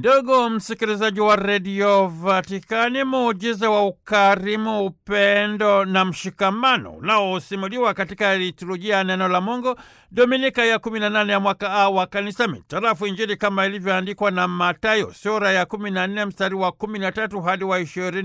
Ndugu msikilizaji wa redio Vatikani, muujiza wa ukarimu, upendo na mshikamano unaosimuliwa katika liturujia ya neno la Mungu Dominika ya 18 ya mwaka A wa kanisa mitarafu Injili kama ilivyoandikwa na Matayo sura ya 14 mstari wa 13 hadi wa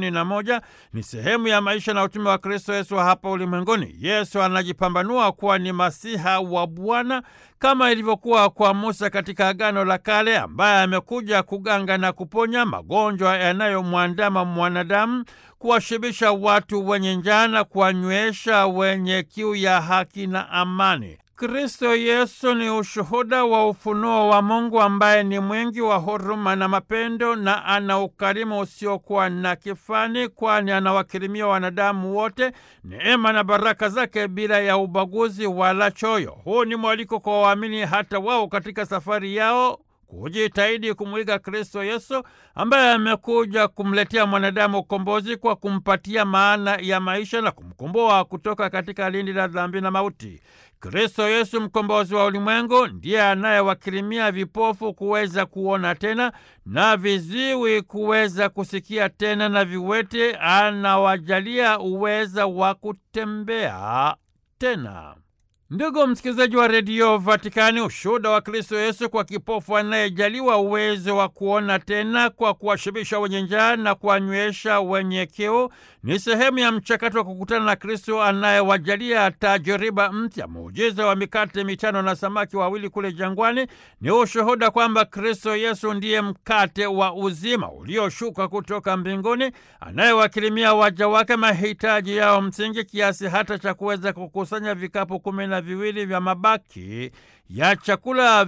21 ni sehemu ya maisha na utume wa Kristo Yesu hapa ulimwenguni. Yesu anajipambanua kuwa ni masiha wa Bwana kama ilivyokuwa kwa Musa katika Agano la Kale, ambaye amekuja kuganga na kuponya magonjwa yanayomwandama mwanadamu, kuwashibisha watu wenye njaa na kuwanywesha wenye kiu ya haki na amani. Kristo Yesu ni ushuhuda wa ufunuo wa Mungu ambaye ni mwingi wa huruma na mapendo na ana ukarimu usiokuwa na kifani, kwani anawakirimia wanadamu wote neema na baraka zake bila ya ubaguzi wala choyo. Huu ni mwaliko kwa waamini hata wao katika safari yao kujitahidi kumwiga Kristo Yesu ambaye amekuja kumletea mwanadamu ukombozi kwa kumpatia maana ya maisha na kumkomboa kutoka katika lindi la dhambi na mauti. Kristo Yesu mkombozi wa ulimwengu ndiye anayewakirimia vipofu kuweza kuona tena na viziwi kuweza kusikia tena na viwete anawajalia uweza wa kutembea tena. Ndugu msikilizaji wa redio Vatikani, ushuhuda wa Kristo Yesu kwa kipofu anayejaliwa uwezo wa kuona tena kwa kuwashibisha wenye njaa na kuwanywesha wenye kiu ni sehemu ya mchakato wa kukutana na Kristo anayewajalia tajiriba mpya. Muujiza wa mikate mitano na samaki wawili kule jangwani ni ushuhuda kwamba Kristo Yesu ndiye mkate wa uzima ulioshuka kutoka mbinguni, anayewakirimia waja wake mahitaji yao msingi, kiasi hata cha kuweza kukusanya vikapu kumi na viwili vya mabaki ya chakula,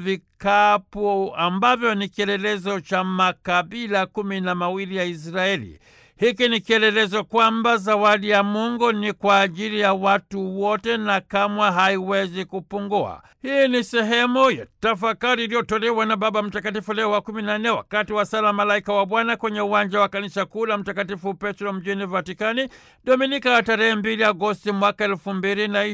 vikapu ambavyo ni kielelezo cha makabila kumi na mawili ya Israeli. Hiki ni kielelezo kwamba zawadi ya Mungu ni kwa ajili ya watu wote na kamwe haiwezi kupungua. Hii ni sehemu ya tafakari iliyotolewa na Baba Mtakatifu Leo wa kumi na nne wakati wa sala Malaika wa Bwana kwenye uwanja wa kanisa kuu la Mtakatifu Petro mjini Vatikani, Dominika ya tarehe mbili Agosti mwaka elfu mbili na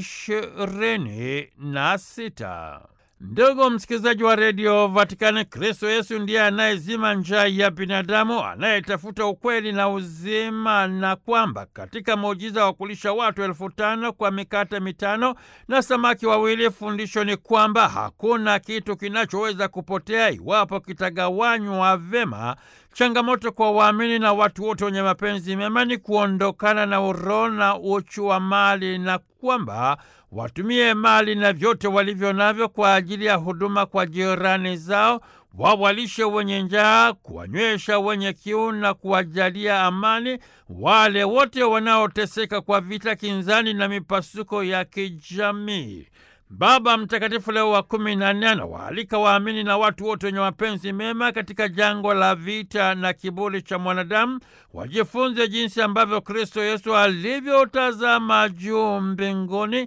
ishirini na sita. Ndugu msikilizaji wa redio Vatikani, Kristo Yesu ndiye anayezima njaa ya binadamu, anayetafuta ukweli na uzima, na kwamba katika muujiza wa kulisha watu elfu tano kwa mikate mitano na samaki wawili, fundisho ni kwamba hakuna kitu kinachoweza kupotea iwapo kitagawanywa vema. Changamoto kwa waamini na watu wote wenye mapenzi mema ni kuondokana na uroho na uchu wa mali na kwamba watumie mali na vyote walivyo navyo kwa ajili ya huduma kwa jirani zao, wawalishe wenye njaa, kuwanywesha wenye kiu na kuwajalia amani wale wote wanaoteseka kwa vita, kinzani na mipasuko ya kijamii. Baba Mtakatifu Leo wa kumi na nne anawaalika waamini na watu wote wenye mapenzi mema katika jangwa la vita na kiburi cha mwanadamu wajifunze jinsi ambavyo Kristo Yesu alivyotazama juu mbinguni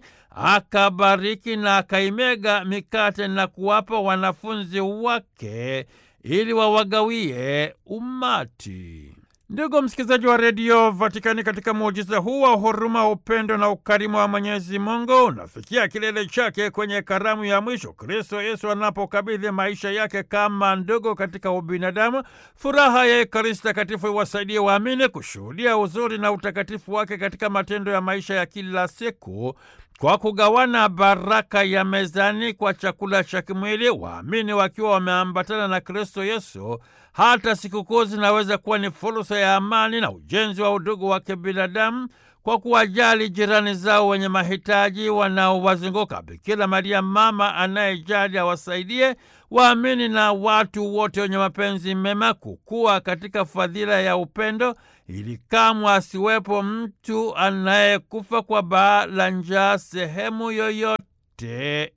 akabariki na akaimega mikate na kuwapa wanafunzi wake ili wawagawie umati. Ndugu msikilizaji wa redio Vatikani, katika muujiza huu wa huruma, upendo na ukarimu wa Mwenyezi Mungu unafikia kilele chake kwenye karamu ya mwisho, Kristo Yesu anapokabidhi maisha yake kama ndugu katika ubinadamu. Furaha ya Ekaristi Takatifu iwasaidie waamini kushuhudia uzuri na utakatifu wake katika matendo ya maisha ya kila siku kwa kugawana baraka ya mezani kwa chakula cha kimwili, waamini wakiwa wameambatana na Kristo Yesu. Hata sikukuu zinaweza kuwa ni fursa ya amani na ujenzi wa udugu wa kibinadamu kwa kuwajali jirani zao wenye mahitaji wanaowazunguka. Bikira Maria, mama anayejali, awasaidie waamini na watu wote wenye mapenzi mema kukua katika fadhila ya upendo, ili kamwe asiwepo mtu anayekufa kwa baa la njaa sehemu yoyote